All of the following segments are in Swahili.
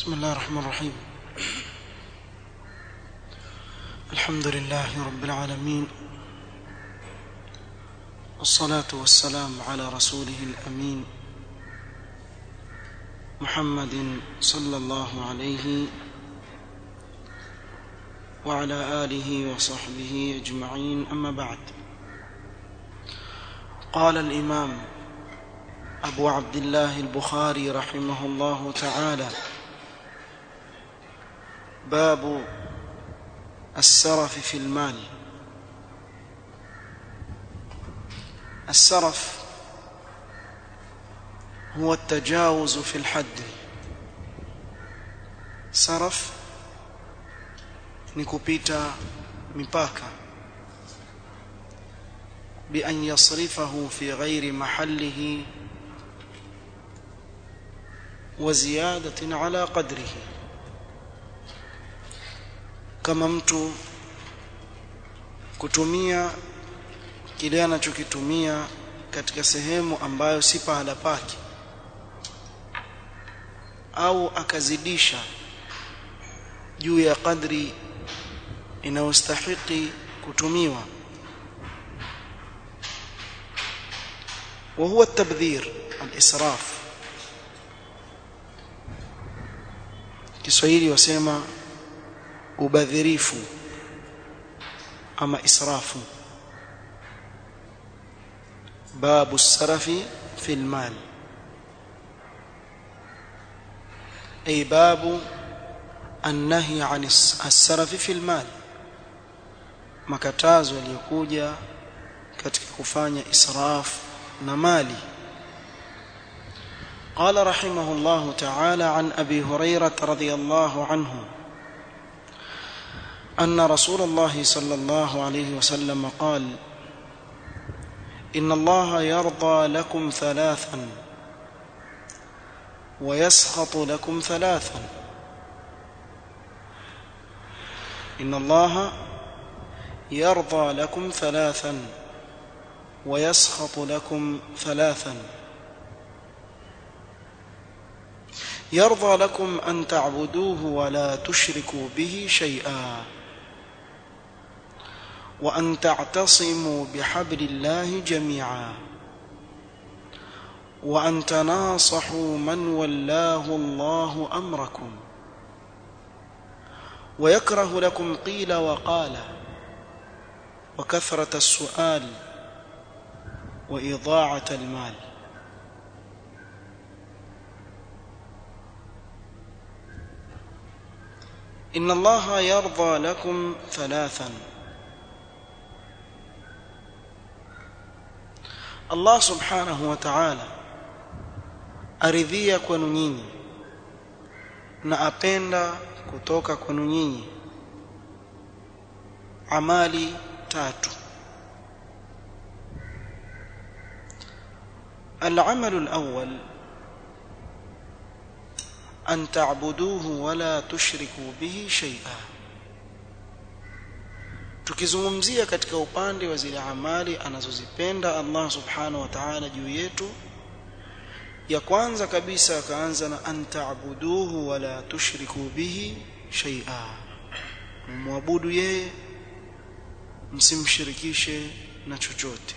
بسم الله الرحمن الرحيم الحمد لله رب العالمين والصلاة والسلام على رسوله الأمين محمد صلى الله عليه وعلى آله وصحبه أجمعين أما بعد قال الإمام أبو عبد الله البخاري رحمه الله تعالى باب السرف في المال السرف هو التجاوز في الحد سرف ni kupita mipaka بأن يصرفه في غير محله وزيادة على قدره kama mtu kutumia kile anachokitumia katika sehemu ambayo si pahala pake au akazidisha juu ya kadri inayostahiki kutumiwa وهو التبذير الإسراف Kiswahili wasema ubadhirifu ama israfu babu sarafi fi almal ay babu النهي عن السرف في المال makatazo yaliyokuja katika kufanya israf na mali قال رحمه الله تعالى عن ابي هريره رضي الله عنه ان رسول الله صلى الله عليه وسلم قال ان الله يرضى لكم ثلاثا ويسخط لكم ثلاثا ان الله يرضى لكم ثلاثا ويسخط لكم ثلاثا يرضى لكم ان تعبدوه ولا تشركوا به شيئا وان تعتصموا بحبل الله جميعا وان تناصحوا من ولاه الله امركم ويكره لكم قيل وقال وكثره السؤال واضاعه المال ان الله يرضى لكم ثلاثا Allah subhanahu wa ta'ala aridhia kwenu nyinyi na apenda kutoka kwenu nyinyi amali tatu العمل الأول أن تعبدوه ولا تشركوا به شيئا tukizungumzia katika upande wa zile amali anazozipenda Allah subhanahu wa ta'ala juu yetu ya kwanza kabisa akaanza na antaabuduhu wala tushriku bihi shay'a mwabudu yeye msimshirikishe na chochote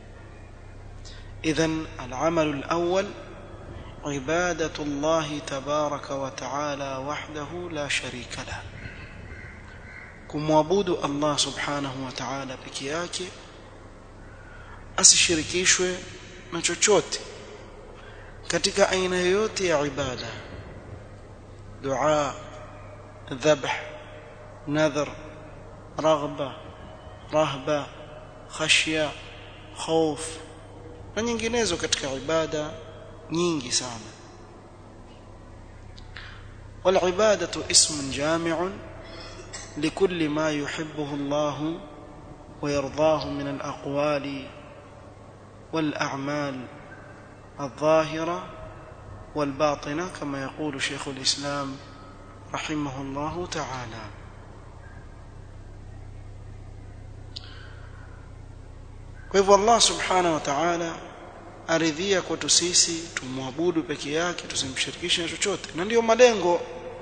idhan al-amal al-awwal عباده الله تبارك وتعالى وحده لا شريك له kumwabudu Allah subhanahu wa ta'ala peke yake asishirikishwe na chochote katika aina yoyote ya ibada dua dhabh nadhr raghba rahba khashya khauf na nyinginezo katika ibada nyingi sana والعباده اسم جامع لكل ما يحبه الله ويرضاه من الاقوال والاعمال الظاهره والباطنه كما يقول شيخ الاسلام رحمه الله تعالى kwa hivyo Allah subhanahu wa ta'ala aridhia kwetu sisi tumwabudu peke yake tusimshirikishe na chochote na ndiyo malengo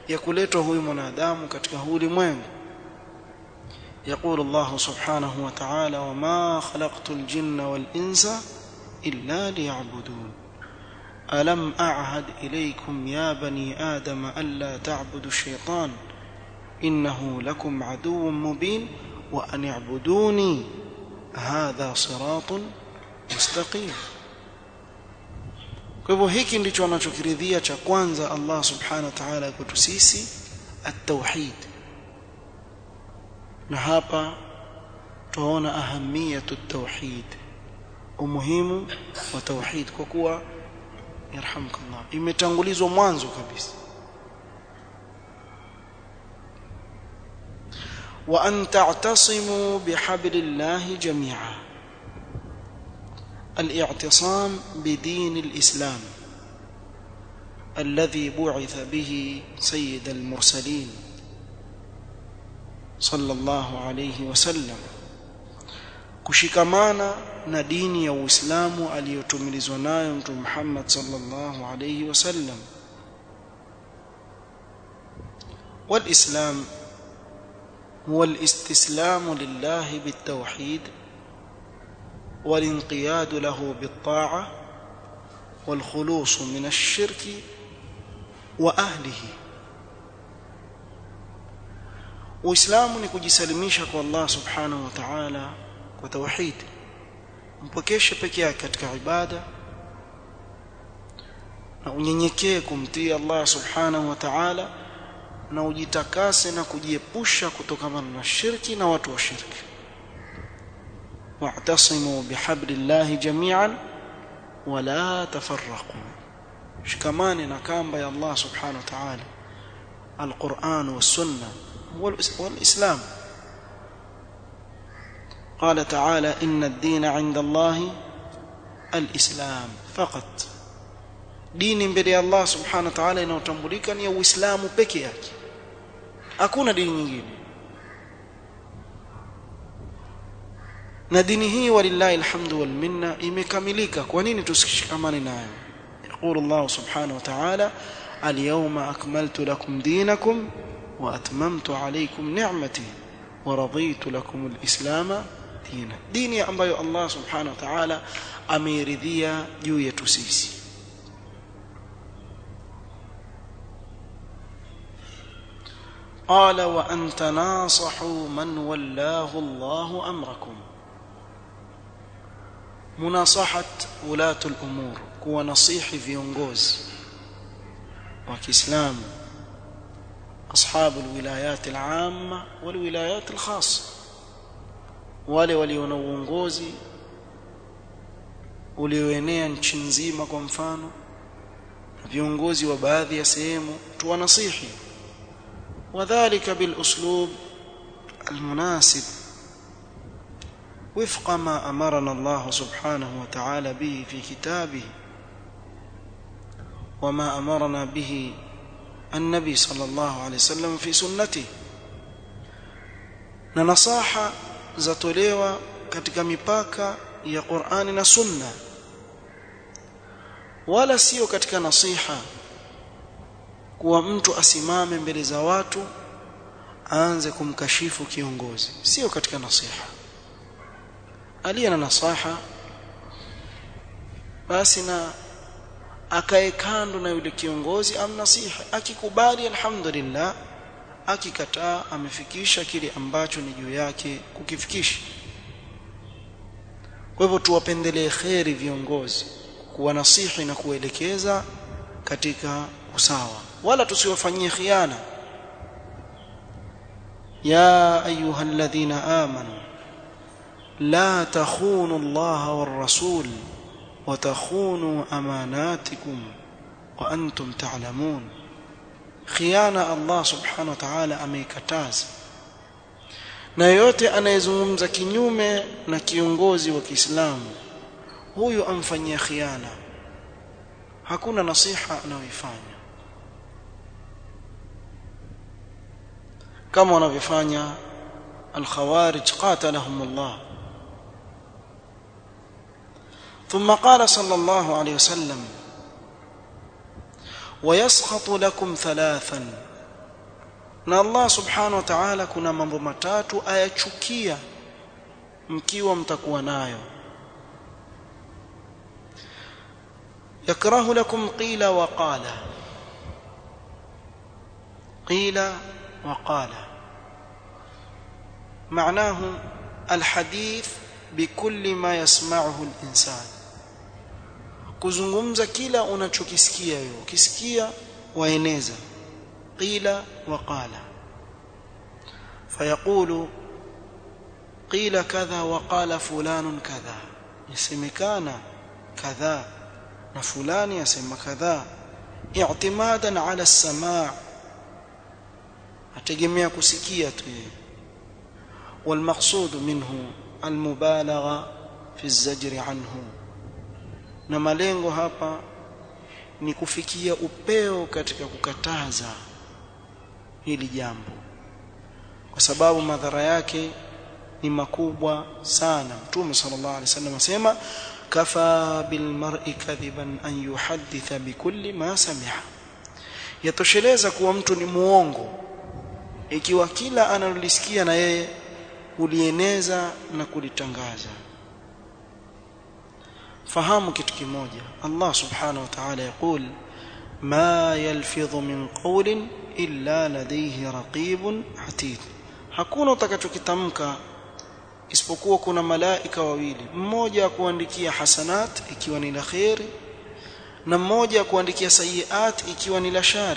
ya kuletwa huyu mwanadamu katika ulimwengu يقول الله سبحانه وتعالى وما خلقت الجن والإنس إلا ليعبدون ألم أعهد إليكم يا بني آدم ألا تعبدوا الشيطان إنه لكم عدو مبين وأن اعبدوني هذا صراط مستقيم kwa hivyo hiki ndicho anachokiridhia cha kwanza Allah subhanahu wa ta'ala kwetu sisi at-tauhid na hapa tunaona ahamiyatu at-tauhid umuhimu wa tauhid kwa kuwa yarhamkallah imetangulizwa mwanzo kabisa wa an ta'tasimu bihablillahi jami'a الاعتصام بدين الإسلام الذي بعث به سيد المرسلين صلى الله عليه وسلم kushikamana na dini ya Uislamu aliyotumilizwa nayo Mtume Muhammad sallallahu alayhi wasallam والإسلام هو الاستسلام لله بالتوحيد والانقياد له بالطاعة والخلوص من الشرك وأهله Uislamu ni kujisalimisha kwa Allah Subhanahu wa Ta'ala kwa tauhid. Mpokeshe peke yake katika ibada na unyenyekee kumtii Allah Subhanahu wa Ta'ala na ujitakase na kujiepusha kutokana na shirki na watu wa shirki. واعتصموا بحبل الله جميعا ولا تفرقوا شكمان نكامب يا الله سبحانه وتعالى القرآن والسنة والإسلام قال تعالى إن الدين عند الله الإسلام فقط dini mbele ya Allah subhanahu wa ta'ala inayotambulika ni ya Uislamu peke yake hakuna dini nyingine na dini hii walillahi alhamdu wal minna imekamilika kwa nini tusishikamane nayo يقول الله سبحانه وتعالى اليوم أكملت لكم دينكم وأتممت عليكم نعمتي ورضيت لكم الإسلام دينا ديني ambayo Allah subhanahu wa ta'ala ameridhia juu yetu sisi قال وأن تناصحوا من ولاه الله أمركم مناصحة ولاة الأمور كوا نصيح viongozi wa Kiislamu أصحاب الولايات العامة والولايات الخاصة wale walio na uongozi ulioenea nchi nzima kwa mfano viongozi wa baadhi ya sehemu tuwanasihi وذلك بالأسلوب المناسب وفق ما أمرنا الله سبحانه وتعالى به في كتابه وما أمرنا به النبي صلى الله عليه وسلم في سنته na nasaha zatolewa katika mipaka ya Qur'ani na Sunna wala sio katika nasiha kuwa mtu asimame mbele za watu aanze kumkashifu kiongozi sio katika nasiha aliye na nasaha basi na akae kando na yule kiongozi amnasihi akikubali alhamdulillah akikataa amefikisha kile ambacho ni juu yake kukifikisha kwa hivyo tuwapendelee kheri viongozi kuwanasihi na kuelekeza katika usawa wala tusiwafanyie khiana ya ayuha alladhina amanu la takhunu allaha war rasul wa takhunu amanatikum wa antum ta'lamun khiana Allah subhanahu wa ta'ala ameikataza na yote anayezungumza kinyume na kiongozi wa Kiislamu huyu amfanyia khiana hakuna nasiha anayoifanya kama wanavyofanya al-khawarij qatalahum Allah ثم قال صلى الله عليه وسلم ويسخط لكم ثلاثا na Allah subhanahu wa ta'ala kuna mambo matatu ayachukia mkiwa mtakuwa nayo yakrahu lakum qila wa qala qila wa qala معناه الحديث بكل ما يسمعه الإنسان kuzungumza kila unachokisikia wewe ukisikia waeneza qila wa qala fayaqulu qila kadha wa qala fulanun kadha yasemekana kadha na fulani yasema kadha i'timadan ala as-sama' ategemea kusikia tu yeye والمقصود منه المبالغه في الزجر عنه na malengo hapa ni kufikia upeo katika kukataza hili jambo kwa sababu madhara yake ni makubwa sana mtume sallallahu alaihi wasallam asema kafa bil mar'i kadhiban an yuhadditha bikulli ma sami'a yatosheleza kuwa mtu ni muongo ikiwa kila analolisikia na yeye kulieneza na kulitangaza fahamu kitu kimoja Allah subhanahu wa ta'ala yakul ma yalfidhu min qawlin illa ladayhi raqibun atid hakuna utakachokitamka isipokuwa kuna malaika wawili mmoja kuandikia hasanat ikiwa ni la khairi na mmoja kuandikia sayiat ikiwa ni la shari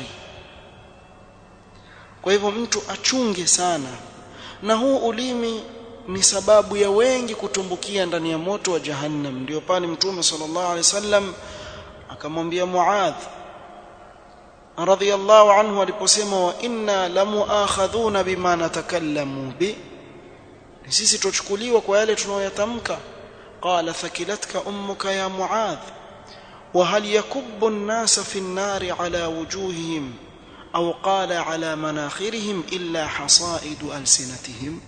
kwa hivyo mtu achunge sana na huu ulimi ni sababu ya wengi kutumbukia ndani ya moto wa jahannam ndio pale mtume sallallahu alaihi wasallam akamwambia Muadh radhiyallahu anhu aliposema wa inna lamuakhadhuna bima natakallamu bi sisi tuchukuliwa kwa yale tunayoyatamka qala thakilatka ummuka ya Muadh wa hal yakubbu an-nasa fi an-nari ala wujuhihim أو قال على مناخرهم إلا حصائد ألسنتهم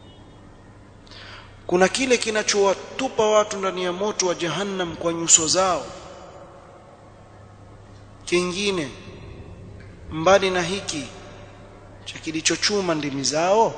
kuna kile kinachowatupa watu ndani ya moto wa jahannam kwa nyuso zao kingine mbali na hiki cha kilichochuma ndimi zao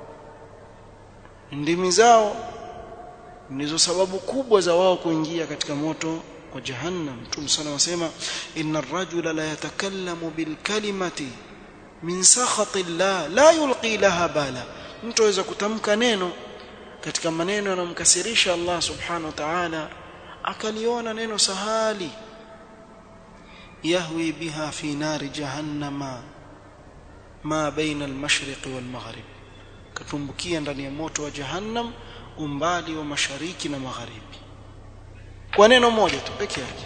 ndimi zao ndizo sababu kubwa za wao kuingia katika moto wa jahannam mtume sana wasema inna ar-rajula la yatakallamu bil kalimati min sakhati llah la yulqi laha bala mtu aweza kutamka neno katika maneno yanamkasirisha Allah subhanahu wa ta'ala akaliona neno sahali yahwi biha fi nari jahannama ma baina al-mashriq wal-maghrib katumbukia ndani ya moto wa jahannam umbali wa mashariki na magharibi kwa neno moja tu peke yake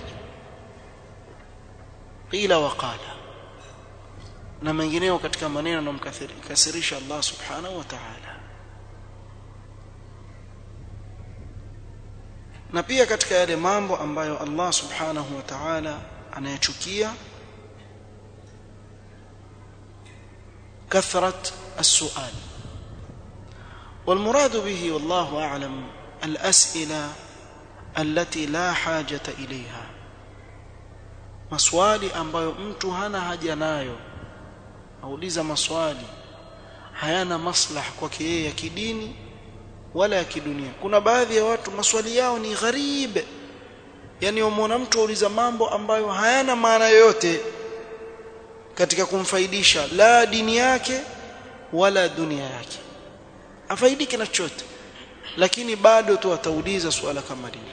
qila wa qala na mengineo katika maneno yanamkasirisha Allah subhanahu wa ta'ala na pia katika yale mambo ambayo Allah subhanahu wa ta'ala anayachukia كثرة السؤال والمراد به والله أعلم الأسئلة التي لا حاجة إليها maswali ambayo mtu hana haja nayo auliza maswali hayana maslaha kwake yeye ya kidini wala ya kidunia kuna baadhi ya watu maswali yao ni gharibe yani umwona mtu auliza mambo ambayo hayana maana yoyote katika kumfaidisha la dini yake wala dunia yake afaidike na chochote lakini bado tu atauliza swala kama lile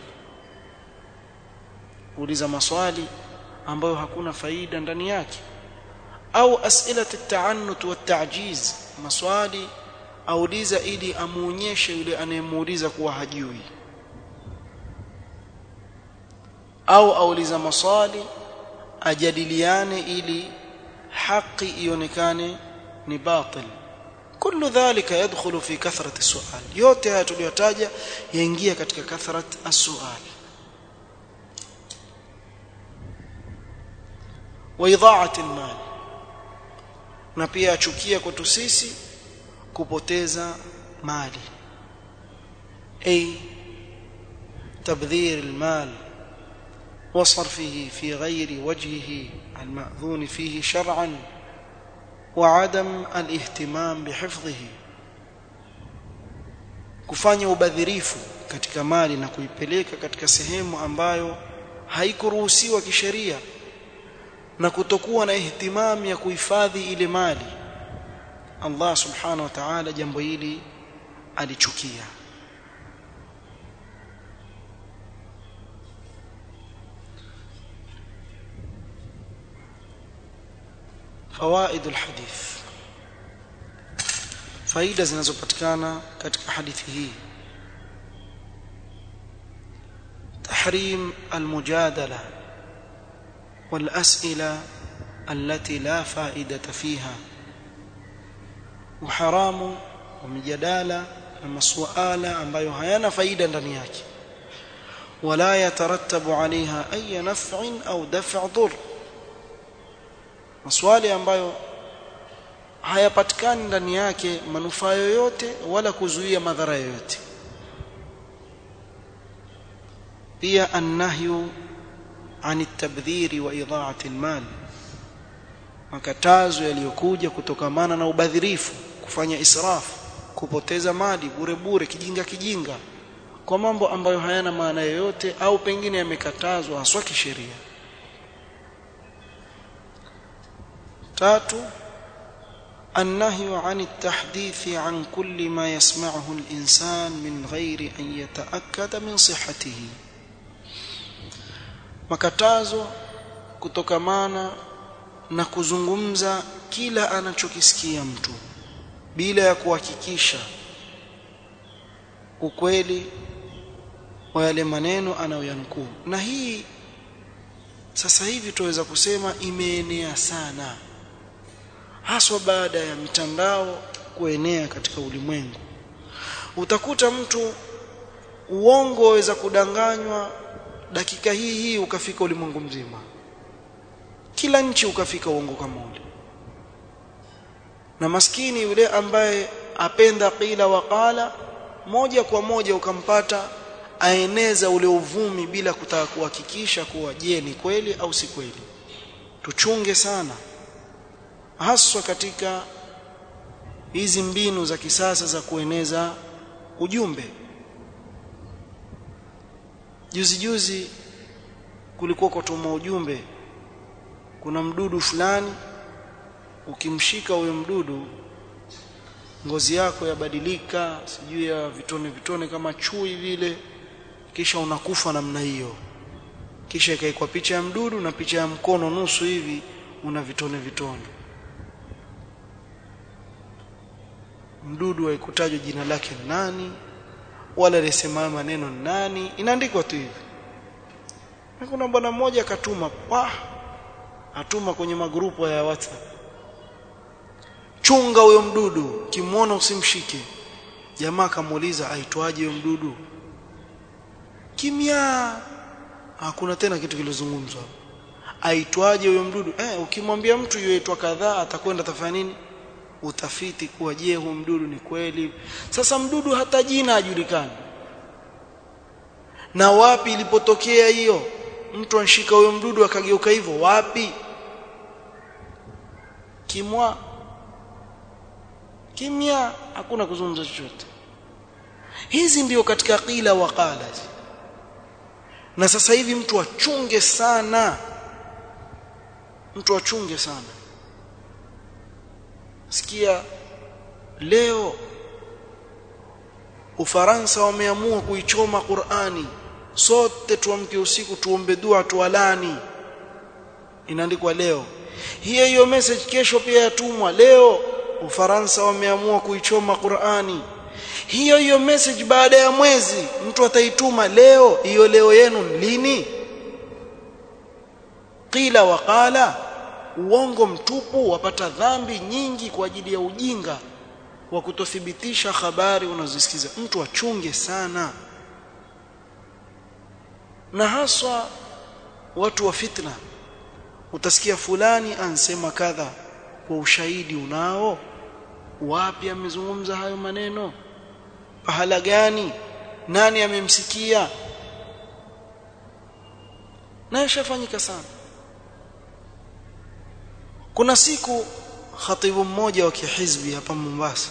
uliza maswali ambayo hakuna faida ndani yake au asila at-ta'annut wa tajiz maswali auliza ili amuonyeshe yule anayemuuliza kuwa hajui au auliza maswali ajadiliane ili haki ionekane ni batil kullu dhalika yadkhulu fi kathrati su'al yote haya tuliyotaja yaingia katika kathrat as-su'al wa idha'ati al-mal na pia achukia kwetu sisi kupoteza mali ay tabdhir al-mal وصرفه في غير وجهه المأذون فيه شرعا وعدم الاهتمام بحفظه kufanya ubadhirifu katika mali na kuipeleka katika sehemu ambayo haikuruhusiwa kisheria na kutokuwa na ihtimam ya kuhifadhi ile mali Allah subhanahu wa ta'ala jambo hili alichukia فوائد الحديث faida zinazopatikana katika hadithi hii tahrim almujadala والاسئله التي لا فائده فيها وحرام ومجادله na masuala ambayo hayana faida ndani yake wala yatarattabu alaiha ay naf'in au daf' dhur maswali ambayo hayapatikani ndani yake manufaa yoyote wala kuzuia madhara yoyote pia annahyu عن التبذير واضاعه المال makatazo yaliyokuja kutokamana na ubadhirifu kufanya israfu kupoteza mali bure bure kijinga kijinga kwa mambo ambayo hayana maana yoyote au pengine yamekatazwa haswa kisheria tatu النهي عن التحديث عن كل ما يسمعه الإنسان من غير أن يتأكد من صحته makatazo kutokamana na kuzungumza kila anachokisikia mtu bila ya kuhakikisha ukweli wa yale maneno anayoyanukuu na hii sasa hivi tuweza kusema imeenea sana haswa baada ya mitandao kuenea katika ulimwengu utakuta mtu uongo waweza kudanganywa dakika hii hii ukafika ulimwengu mzima kila nchi ukafika uongo kama ule na maskini yule ambaye apenda qila waqala moja kwa moja ukampata aeneza ule uvumi bila kutaka kuhakikisha kuwa je ni kweli au si kweli tuchunge sana haswa katika hizi mbinu za kisasa za kueneza ujumbe juzi juzi kulikuwa kutuma ujumbe kuna mdudu fulani ukimshika huyo mdudu ngozi yako yabadilika sijui ya vitone vitone kama chui vile kisha unakufa namna hiyo kisha ikaikwa picha ya mdudu na picha ya mkono nusu hivi una vitone vitone mdudu haikutajwa jina lake nani wala alisema maneno nani inaandikwa tu hivi na kuna bwana mmoja akatuma pa atuma kwenye magrupu ya WhatsApp chunga huyo mdudu kimwona usimshike jamaa akamuuliza aitwaje huyo mdudu kimya hakuna tena kitu kilizungumzwa aitwaje huyo mdudu eh ukimwambia mtu yuaitwa kadhaa atakwenda tafanya nini utafiti kuwa je huyo mdudu ni kweli sasa mdudu hata jina hajulikani na wapi ilipotokea hiyo mtu anshika huyo mdudu akageuka hivyo wapi kimwa kimya hakuna kuzungumza chochote hizi ndio katika qila wa qala na sasa hivi mtu achunge sana mtu achunge sana sikia leo Ufaransa wameamua kuichoma Qur'ani sote tuamke usiku tuombe dua tualani inaandikwa leo hiyo hiyo message kesho pia yatumwa leo Ufaransa wameamua kuichoma Qur'ani hiyo hiyo message baada ya mwezi mtu ataituma leo hiyo leo yenu lini qila waqala uongo mtupu wapata dhambi nyingi kwa ajili ya ujinga wa kutothibitisha habari unazosikiza mtu achunge sana na haswa watu wa fitna utasikia fulani ansema kadha kwa ushahidi unao wapi amezungumza hayo maneno pahala gani nani amemsikia na yashafanyika sana kuna siku khatibu mmoja wa kihizbi hapa Mombasa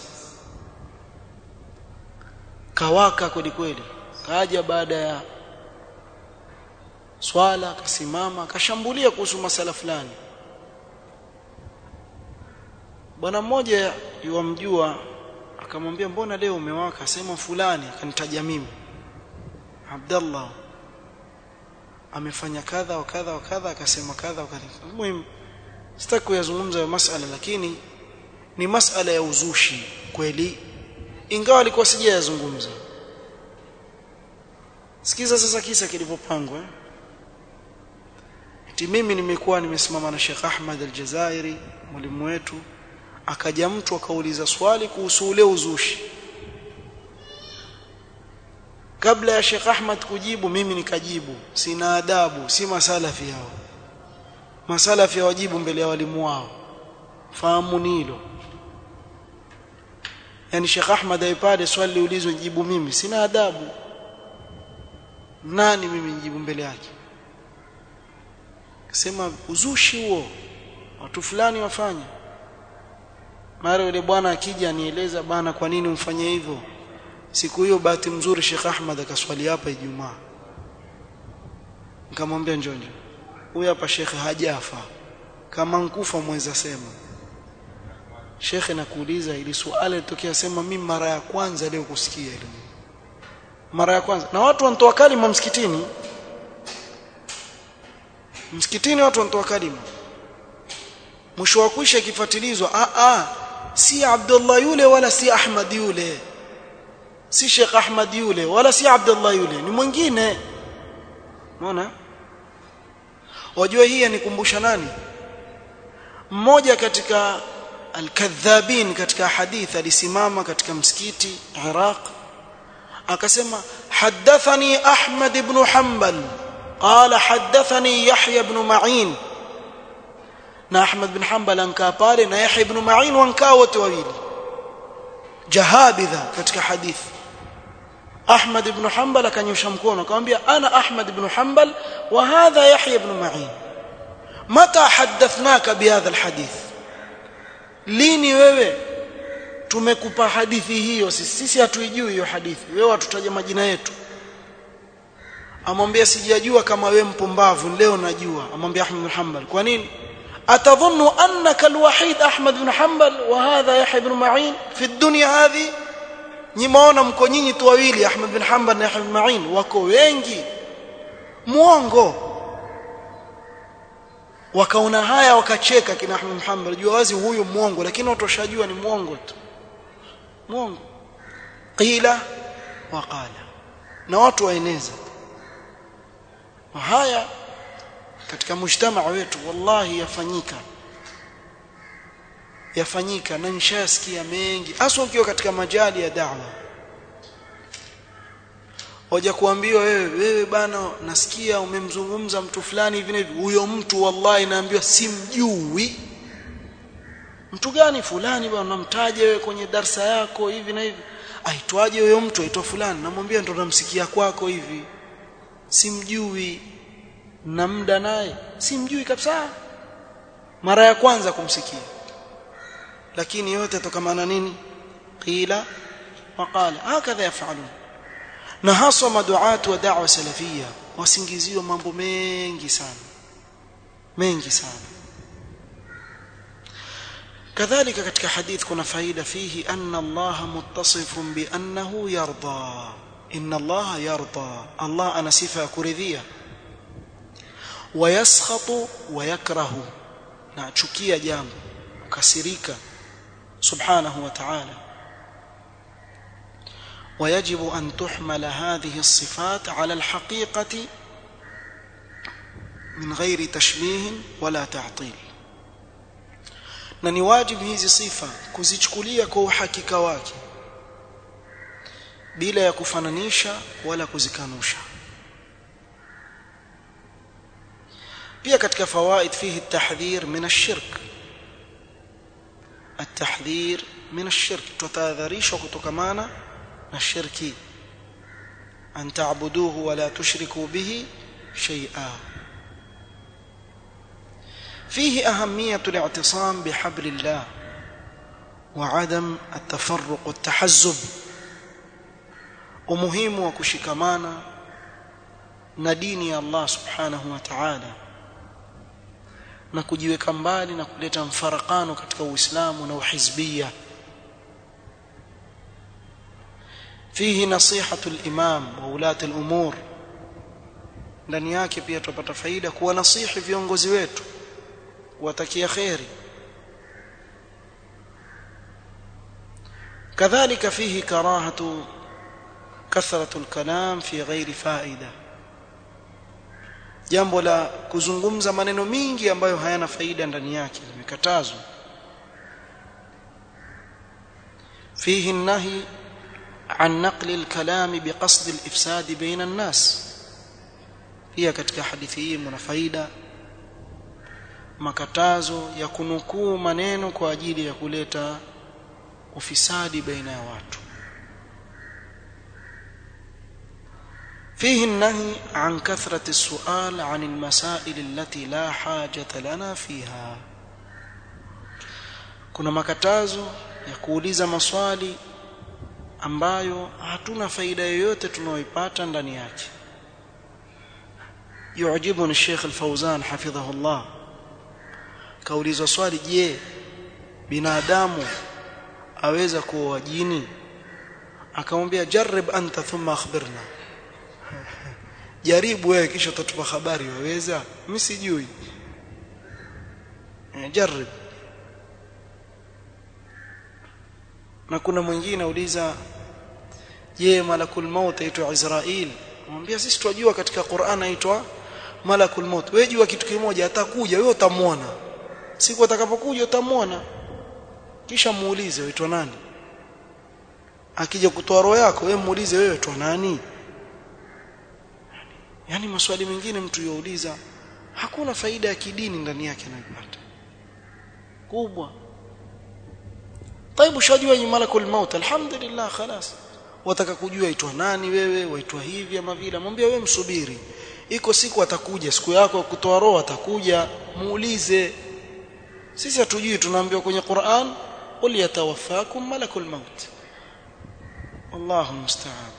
kawaka kweli kweli kaja baada ya swala akasimama akashambulia kuhusu masala fulani bwana mmoja yuamjua akamwambia mbona leo umewaka sema fulani akanitaja mimi Abdallah amefanya kadha wa kadha wa kadha akasema kadha wa kadha muhimu sitaki kuyazungumza ya masala lakini ni masala ya uzushi kweli ingawa alikuwa sijayazungumza sikiza sasa kisa kilivyopangwa eh? eti mimi nimekuwa nimesimama na Sheikh Ahmad Al-Jazairi mwalimu wetu akaja mtu akauliza swali kuhusu ule uzushi kabla ya Sheikh Ahmad kujibu mimi nikajibu sina adabu si masalafi hao masalafi wajibu mbele ya walimu wao fahamu hilo yani Sheikh Ahmad aipade swali liulizwe jibu mimi sina adabu nani mimi nijibu mbele yake sema uzushi huo watu fulani wafanya mara yule bwana akija anieleza bana kwa nini umfanye hivyo siku hiyo bahati mzuri Sheikh Ahmad akaswali hapa Ijumaa nikamwambia njonjo huyu hapa Sheikh hajafa kama nkufa mweza sema Sheikh nakuuliza ili swali litokea sema mimi mara ya kwanza leo kusikia ile mara ya kwanza na watu wanatoa kalima msikitini msikitini watu wanatoa kalima mwisho wa kuisha ikifuatilizwa a a si Abdullah yule wala si Ahmad yule si Sheikh Ahmad yule wala si Abdullah yule ni mwingine unaona wajua hii yanikumbusha nani mmoja katika al-kadhabin katika hadith alisimama katika msikiti Iraq akasema hadathani Ahmad ibn Hanbal قال حدثني يحيى بن معين na Ahmad bin Hanbal ankaa pale na Yahya ibn Ma'in wankaa wote wawili jahabidha katika hadithi Ahmad ibn Hanbal akanyosha mkono akamwambia ana Ahmad ibn Hanbal wa hadha Yahya ibn Ma'in mata hadathnaka bihadha alhadith lini wewe tumekupa hadithi hiyo sisi sisi hatuijui hiyo hadithi wewe watutaja majina yetu amwambia sijajua kama wewe mpumbavu leo najua amwambia Ahmad bin Hanbal kwa nini atadhunnu annaka alwahid Ahmad bin Hanbal wa hadha Yahya ibn Ma'in fi dunya hadhi nyimaona mko nyinyi tu wawili Ahmad bin Hanbal na Yahya ibn Ma'in wako wengi muongo wakaona haya wakacheka kina Ahmad bin Hanbal jua wazi huyu muongo lakini watu washajua ni muongo tu muongo qila wa qala na watu waeneza haya katika mujtamaa wetu wallahi yafanyika yafanyika na nishasikia mengi hasa ukiwa katika majali ya da'wa hoja kuambiwa wewe wewe bana nasikia umemzungumza mtu fulani hivi hivi huyo mtu wallahi naambiwa simjui mtu gani fulani bwana unamtaja wewe kwenye darsa yako hivi na hivi aitwaje huyo mtu aitwa fulani namwambia ndo namsikia kwako hivi simjui na muda naye simjui kabisa mara ya kwanza kumsikia lakini yote tokamana nini qila waqala hakadha yafalun na haswa maduatu wa da'wa salafia wasingiziwa mambo mengi sana mengi sana kadhalika katika hadith kuna faida fihi anna Allah muttasifun bi annahu yarda inna Allah yarda Allah ana sifa ya kuridhia wayaskhatu wayakrahu na achukia jambo kasirika subhanahu wa ta'ala ويجب أن تحمل هذه الصفات على الحقيقة من غير تشبيه ولا تعطيل na ni wajibu hizi sifa kuzichukulia kwa uhakika wake bila ya kufananisha wala kuzikanusha pia katika fawaid fihi tahdhir min ash-shirk at-tahdhir min ash-shirk tutahadharishwa kutokamana na shirki an ta'buduhu wa la tushriku bihi shay'a فيه أهمية الاعتصام بحبل الله وعدم التفرق والتحزب umuhimu wa kushikamana na dini ya Allah subhanahu wa ta'ala na kujiweka mbali na kuleta mfarakano katika Uislamu na uhizbia fihi nasihatu al-imam wa ulati al-umur ndani yake pia tupata faida kuwa nasihi viongozi wetu kuwatakia kheri كذلك فيه كراهة كثرة الكلام في غير فائدة jambo la kuzungumza maneno mingi ambayo hayana faida ndani yake limekatazwa فيه النهي عن نقل الكلام بقصد الإفساد بين الناس pia katika hadithi hii mna faida makatazo ya kunukuu maneno kwa ajili ya kuleta ufisadi baina ya watu فيه النهي عن كثرة السؤال عن المسائل التي لا حاجة لنا فيها kuna makatazo ya kuuliza maswali ambayo hatuna faida yoyote tunayoipata ndani yake يعجبني الشيخ الفوزان حفظه الله kaulizwa swali je binadamu aweza kuwa jini akamwambia jarib anta thumma akhbirna jaribu wewe kisha utatupa habari waweza mimi sijui jarib na kuna mwingine auliza je malakul maut aitwa Israel mwambia sisi tunajua katika Qur'an aitwa malakul maut wewe jua kitu kimoja atakuja wewe utamwona siku atakapokuja utamwona kisha muulize waitwa nani akija kutoa roho yako wewe muulize wewe waitwa nani yani maswali mengine mtu yauliza hakuna faida ya kidini ndani yake anayopata kubwa طيب ushajua ni malakul maut alhamdulillah khalas wataka kujua aitwa nani wewe waitwa hivi ama vile mwambie wewe msubiri iko siku atakuja siku yako ya kutoa roho atakuja muulize sisi hatujui tunaambiwa kwenye Qur'an qul yatawaffakum malakul maut Allahu musta'an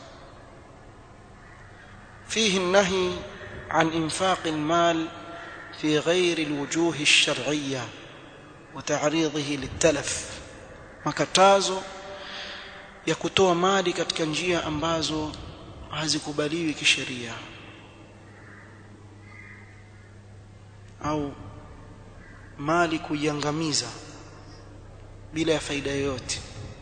فيه النهي عن انفاق المال في غير الوجوه الشرعيه وتعريضه للتلف makatazo ya kutoa mali katika njia ambazo hazikubaliwi kisheria au mali kuiangamiza bila ya faida yoyote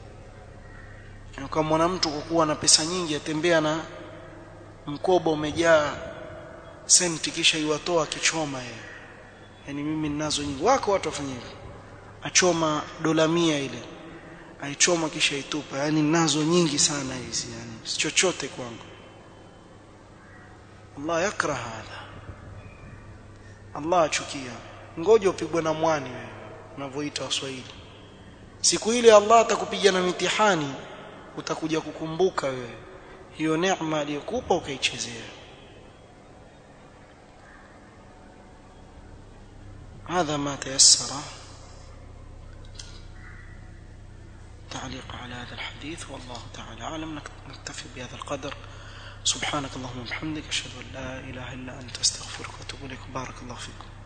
kama mwana mtu kukuwa na pesa nyingi atembea na mkoba umejaa senti kisha iwatoa akichoma yeye yani mimi ninazo nyingi wako watu wafanye hivyo achoma dola mia ile aichoma kisha itupa yani nazo nyingi sana hizi yani si chochote kwangu Allah yakra hadha Allah achukia ngoja upigwe na mwani wewe unavyoita waswahili siku ile Allah atakupiga na mitihani utakuja kukumbuka wewe hiyo neema aliyokupa ukaichezea هذا ما تيسر تعليق على هذا الحديث والله تعالى أعلم نكتفي بهذا القدر سبحانك اللهم وبحمدك أشهد أن لا إله إلا أنت أستغفرك وأتوب إليك بارك الله فيكم